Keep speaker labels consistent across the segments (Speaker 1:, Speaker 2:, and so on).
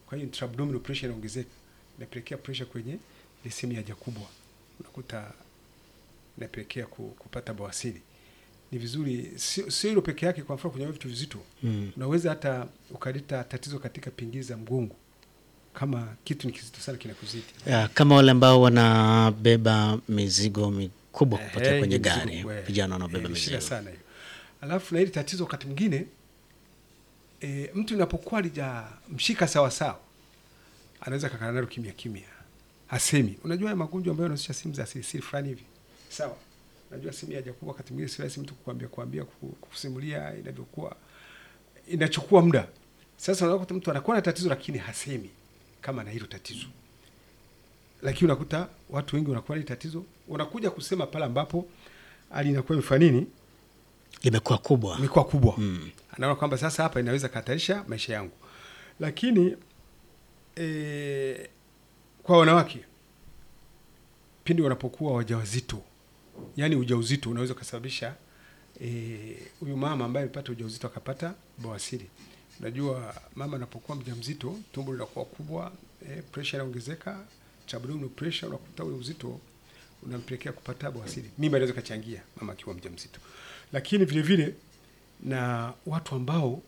Speaker 1: kwa hiyo intra-abdominal pressure inaongezeka, inapelekea pressure kwenye ile sehemu ya haja kubwa, unakuta inapelekea ku- kupata bawasiri. Ni vizuri, sio sio hilo peke yake. Kwa mfano kwenye vitu vizito
Speaker 2: Mm.
Speaker 1: unaweza hata ukaleta tatizo katika pingili za mgongo, kama kitu ni kizito sana kinakuzidi.
Speaker 2: Ya, kama wale ambao wanabeba mizigo mikubwa kupakia
Speaker 1: Eh,
Speaker 2: kwenye
Speaker 1: ni mzigo,
Speaker 2: gari,
Speaker 1: we.
Speaker 2: vijana wanaobeba
Speaker 1: Eh, ni shida
Speaker 2: mizigo.
Speaker 1: sana hiyo. Alafu na hili tatizo wakati mwingine e, mtu inapokuwa lijamshika sawa sawa, anaweza kakaa nalo kimya kimya, hasemi. Unajua haya magonjwa ambayo yanahusisha sehemu za siri siri fulani hivi, sawa. Unajua sehemu ya haja kubwa, wakati mwingine si rahisi mtu kukwambia kuambia ku- kusimulia inavyokuwa, inachukua muda. Sasa unakuta mtu anakuwa na tatizo lakini hasemi kama na hilo tatizo lakini unakuta watu wengi wanakuwa na hili tatizo, unakuja kusema pale ambapo hali inakuwa imefanya nini,
Speaker 2: Limekuwa kubwa.
Speaker 1: imekuwa kubwa
Speaker 2: Mm.
Speaker 1: anaona kwamba sasa hapa inaweza kahatarisha maisha yangu. Lakini e, kwa wanawake pindi wanapokuwa wajawazito, yani ujauzito unaweza ukasababisha eh, huyu mama ambaye amepata ujauzito akapata bawasiri. Unajua mama anapokuwa mjamzito tumbo linakuwa kubwa, eh, pressure inaongezeka, abdominal pressure, unakuta ule uzito unampelekea kupata bawasiri. Mimba inaweza kachangia mama akiwa mjamzito, lakini vile vile na watu ambao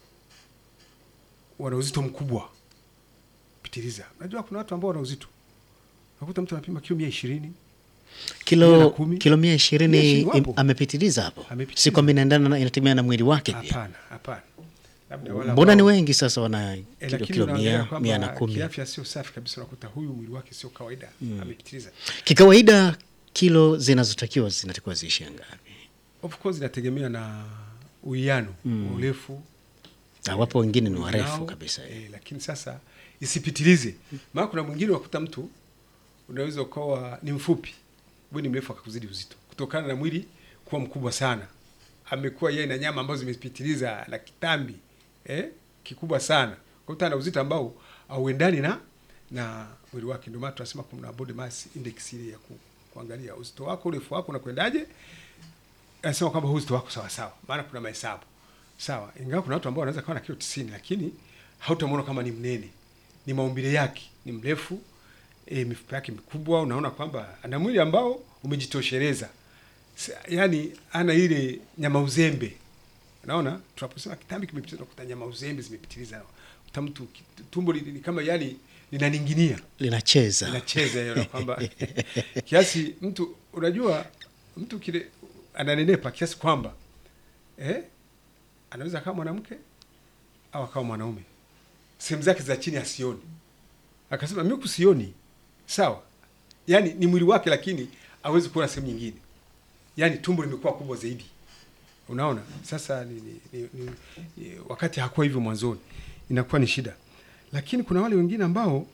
Speaker 1: wana uzito mkubwa pitiliza. Unajua kuna watu ambao wana uzito, unakuta mtu anapima kilo mia ishirini mia na
Speaker 2: Kilo
Speaker 1: kumi.
Speaker 2: kilo mia
Speaker 1: Mia
Speaker 2: ishirini
Speaker 1: ishirini
Speaker 2: im-
Speaker 1: wapo.
Speaker 2: amepitiliza hapo,
Speaker 1: Amepitiliza.
Speaker 2: si kwamba inaendana na- inategemea na mwili wake pia.
Speaker 1: hapana, hapana. Labda wale
Speaker 2: Mbona ni
Speaker 1: ambao-
Speaker 2: wengi sasa wana
Speaker 1: Eh,
Speaker 2: kilo,
Speaker 1: lakini
Speaker 2: kilo
Speaker 1: unaangalia
Speaker 2: mia,
Speaker 1: kwamba
Speaker 2: mia na kumi.
Speaker 1: kiafya sio safi kabisa, unakuta huyu mwili wake sio kawaida, amepitiliza.
Speaker 2: Kikawaida kilo zinazotakiwa zinatakiwa ziishie ngapi?
Speaker 1: Of course inategemea na uwiano
Speaker 2: Mm.
Speaker 1: wa urefu
Speaker 2: Na wapo wengine ni warefu
Speaker 1: nao,
Speaker 2: kabisa.
Speaker 1: eh, lakini sasa isipitilize, maana kuna mwingine unakuta mtu unaweza ukawa ni mfupi, wewe ni mrefu akakuzidi uzito kutokana na mwili kuwa mkubwa sana, amekuwa yeye na nyama ambazo zimepitiliza na kitambi eh, kikubwa sana, kwa hiyo ana uzito ambao hauendani na na mwili wake. Ndio maana tunasema kuna body mass index ile ya ku, kuangalia uzito wako, urefu wako unakwendaje anasema kwamba huu uzito wako sawa sawa, maana kuna mahesabu sawa. Ingawa kuna watu ambao wanaweza kawa na kilo tisini, lakini hautamwona kama ni mnene, ni maumbile yake, ni mrefu e, mifupa yake mikubwa, unaona kwamba ana mwili ambao umejitosheleza, Sa- yaani ana ile nyama uzembe. Unaona, tunaposema kitambi kimepitiliza, unakuta nyama uzembe zimepitiliza, uta mtu ki- tumbo li- ni kama yani linaninginia
Speaker 2: Linacheza.
Speaker 1: inacheza hiyo na kwamba kiasi mtu unajua mtu kile ananenepa kiasi kwamba eh, anaweza akawa mwanamke au akawa mwanaume, sehemu zake za chini asioni, akasema mimi kusioni sawa, yani ni mwili wake, lakini hawezi kuona sehemu nyingine, yani tumbo limekuwa kubwa zaidi. Unaona sasa ni, ni, ni, ni, ni, wakati hakuwa hivyo mwanzoni, inakuwa ni shida, lakini kuna wale wengine ambao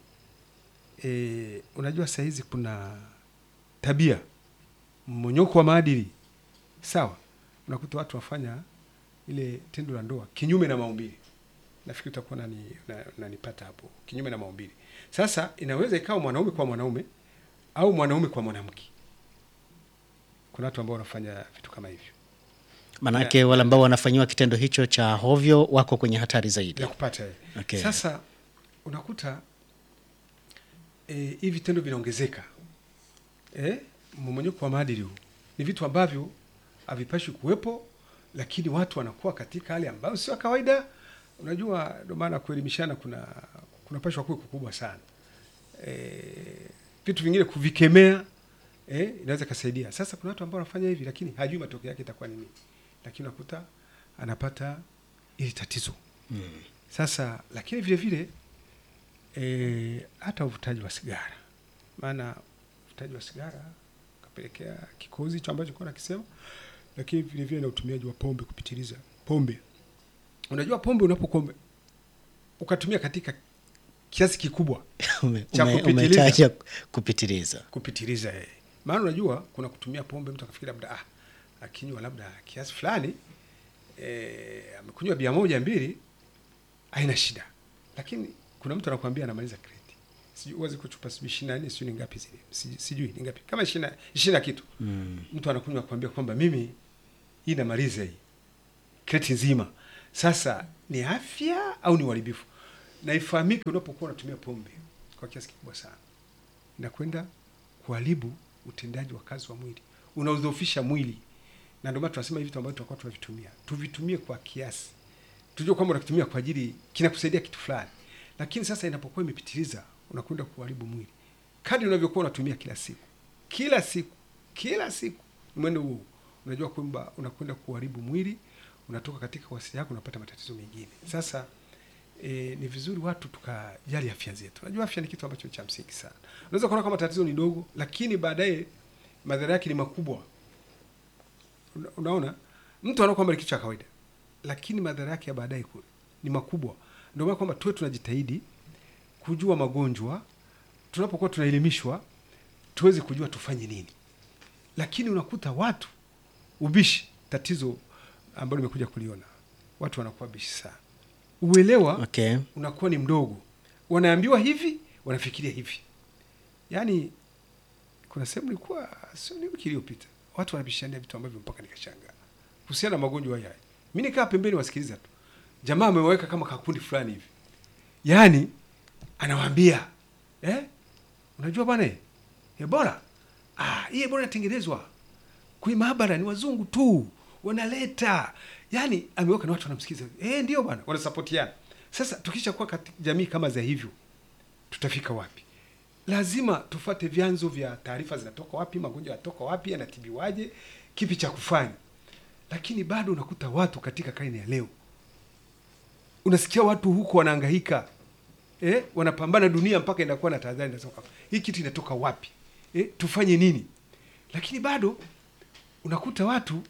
Speaker 1: e, unajua saa hizi kuna tabia mmonyoko wa maadili sawa, unakuta watu wafanya ile tendo la ndoa kinyume na maumbile. Nafikiri utakuwa nani na- nanipata hapo, kinyume na maumbile. Sasa inaweza ikawa mwanaume kwa mwanaume au mwanaume kwa mwanamke. Kuna watu ambao wanafanya vitu kama hivyo
Speaker 2: Manake wale ambao wanafanyiwa kitendo hicho cha hovyo wako kwenye hatari zaidi.
Speaker 1: ya kupata yeye.
Speaker 2: Okay.
Speaker 1: Sasa unakuta eh, hivi vitendo vinaongezeka eh, mmomonyoko wa maadili huu ni vitu ambavyo havipashi kuwepo, lakini watu wanakuwa katika hali ambayo sio ya kawaida. Unajua, ndio maana kuelimishana kuna kunapashwa kuwe kukubwa sana. Eh, vitu vingine kuvikemea eh, inaweza kasaidia. Sasa kuna watu ambao wanafanya hivi, lakini hajui matokeo yake itakuwa nini, lakini unakuta anapata ili tatizo
Speaker 2: Mm.
Speaker 1: sasa lakini vile vile e, hata uvutaji wa sigara, maana uvutaji wa sigara kapelekea kikozi hicho ambacho kuwa nakisema, lakini vile vile na utumiaji wa pombe kupitiliza. Pombe, unajua pombe unapokuwa ume- ukatumia katika kiasi kikubwa
Speaker 2: Ume-
Speaker 1: Cha
Speaker 2: ume-
Speaker 1: kupitiliza.
Speaker 2: Umetaja kupitiliza.
Speaker 1: kupitiliza eh. Maana unajua kuna kutumia pombe, mtu akafikiri labda ah, akinywa labda kiasi fulani eh, amekunywa bia moja mbili, haina shida, lakini kuna mtu anakuambia anamaliza kreti, sijui uwazi kuchupa sijui ishirini na nne sijui ni ngapi zile, sijui, sijui ni ngapi kama ishirini na- ishirini na kitu
Speaker 2: Mm.
Speaker 1: mtu anakunywa kuambia kwamba mimi hii namaliza hii kreti nzima. Sasa ni afya au ni uharibifu? na ifahamike, unapokuwa unatumia pombe kwa kiasi kikubwa sana, inakwenda kuharibu utendaji wa kazi wa mwili, unaudhoofisha mwili, na ndio maana tunasema hivi vitu ambavyo tutakuwa tunavitumia tuvitumie kwa kiasi, tujue kwamba unakitumia kwa ajili kinakusaidia kitu fulani, lakini sasa inapokuwa imepitiliza, unakwenda kuharibu mwili. Kadri unavyokuwa unatumia kila siku kila siku kila siku, ni mwendo huu, unajua kwamba unakwenda kuharibu mwili, unatoka katika wasili yako, unapata matatizo mengine. Sasa e, ni vizuri watu tukajali afya zetu. Unajua afya ni kitu ambacho cha msingi sana. Unaweza kuona kama tatizo ni dogo, lakini baadaye madhara yake ni makubwa. Una, unaona mtu anaona kwamba ni kitu cha kawaida, lakini madhara yake ya baadaye kule ni makubwa. Ndio maana kwamba tuwe tunajitahidi kujua magonjwa, tunapokuwa tunaelimishwa tuweze kujua tufanye nini, lakini unakuta watu ubishi, tatizo ambalo nimekuja kuliona, watu wanakuwa bishi sana, uelewa
Speaker 2: Okay.
Speaker 1: unakuwa ni mdogo, wanaambiwa hivi, wanafikiria hivi. Yaani kuna sehemu nilikuwa sio ni wiki iliyopita, watu wanabishania vitu ambavyo mpaka nikashangaa kuhusiana na magonjwa haya. Mimi nikaa pembeni wasikiliza tu, jamaa amewaweka kama kakundi fulani hivi, yaani anawaambia eh, unajua bwana eh, Ebola ah, hii Ebola inatengenezwa kwenye maabara, ni wazungu tu wanaleta. Yani ameweka na watu wanamsikiza, eh, ndio bwana, wanasapotiana. Sasa tukisha kuwa katika jamii kama za hivyo, tutafika wapi? Lazima tufate vyanzo vya taarifa, zinatoka wapi, magonjwa yanatoka wapi, yanatibiwaje, kipi cha kufanya. Lakini bado unakuta watu katika karne ya leo, unasikia watu huko wanahangaika eh, wanapambana dunia mpaka inakuwa na tahadhari inatoka hii kitu inatoka wapi eh, tufanye nini? Lakini bado unakuta watu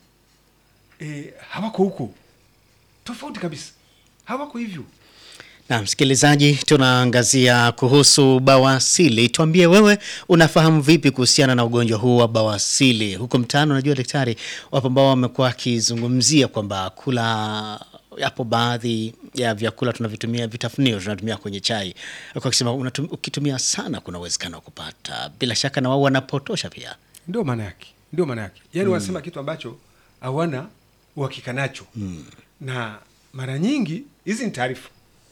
Speaker 1: eh, hawako huko, tofauti kabisa, hawako hivyo.
Speaker 2: Na msikilizaji, tunaangazia kuhusu bawasili. Tuambie wewe unafahamu vipi kuhusiana na ugonjwa huu wa bawasili huko mtaani? Unajua daktari, wapo ambao wamekuwa wakizungumzia kwamba kula yapo baadhi ya vyakula tunavitumia, vitafunio tunatumia kwenye chai, kwa kusema unatum, ukitumia sana kuna uwezekano wa kupata. Bila shaka na wao wanapotosha pia.
Speaker 1: Ndio maana yake, ndio maana yake, yaani wanasema kitu ambacho hawana uhakika nacho na mara nyingi hizi ni taarifa,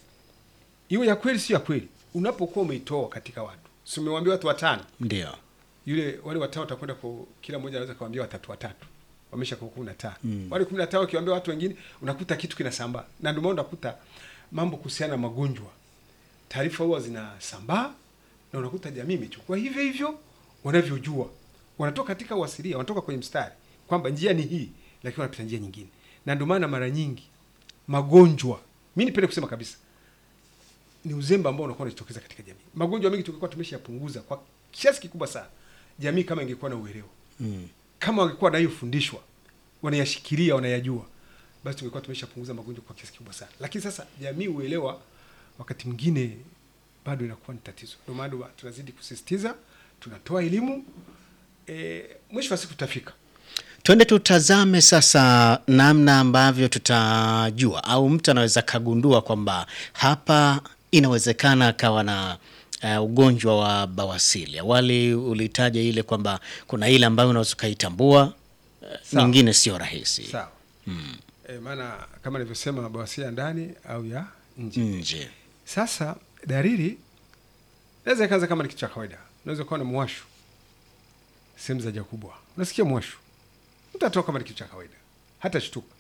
Speaker 1: iwe ya kweli sio ya kweli. Unapokuwa umeitoa katika watu, si umewambia watu watano
Speaker 2: Ndio
Speaker 1: yule wale watano watakwenda kwa kila mmoja anaweza kawambia watatu watatu, wamesha kwa kumi na tano wale kumi na tano wakiwambia watu wengine, unakuta kitu kinasambaa, na ndio maana unakuta mambo kuhusiana na magonjwa, taarifa huwa zinasambaa, na unakuta jamii imechukua hivyo hivyo wanavyojua, wanatoka katika uasilia, wanatoka kwenye mstari kwamba njia ni hii, lakini wanapita njia nyingine, na ndio maana mara nyingi magonjwa, mi nipende kusema kabisa ni uzembe ambao unakuwa unajitokeza katika jamii. Magonjwa mengi tungekuwa tumeshayapunguza kwa kiasi kikubwa sana, jamii kama ingekuwa na uelewa
Speaker 2: mm.
Speaker 1: kama wangekuwa nayofundishwa wanayashikilia wanayajua, basi tungekuwa tumeshapunguza magonjwa kwa kiasi kikubwa sana. Lakini sasa jamii uelewa wakati mwingine bado inakuwa ni tatizo. Ndio maana tunazidi kusisitiza, tunatoa elimu e, mwisho wa siku tutafika.
Speaker 2: Twende tutazame sasa namna ambavyo tutajua au mtu anaweza kagundua kwamba hapa inawezekana akawa na uh, ugonjwa wa bawasili. Awali ulitaja ile kwamba kuna ile ambayo unaweza ukaitambua, uh,
Speaker 1: Sawa.
Speaker 2: nyingine sio rahisi
Speaker 1: Sawa. E, maana kama nilivyosema bawasiri ya ndani au ya nje.
Speaker 2: nje.
Speaker 1: Sasa dalili naweza ikaanza kama ni kitu cha kawaida. Unaweza kuwa na mwasho sehemu za haja kubwa, unasikia mwasho, mtu atoka kama ni kitu cha kawaida, hata shtuka.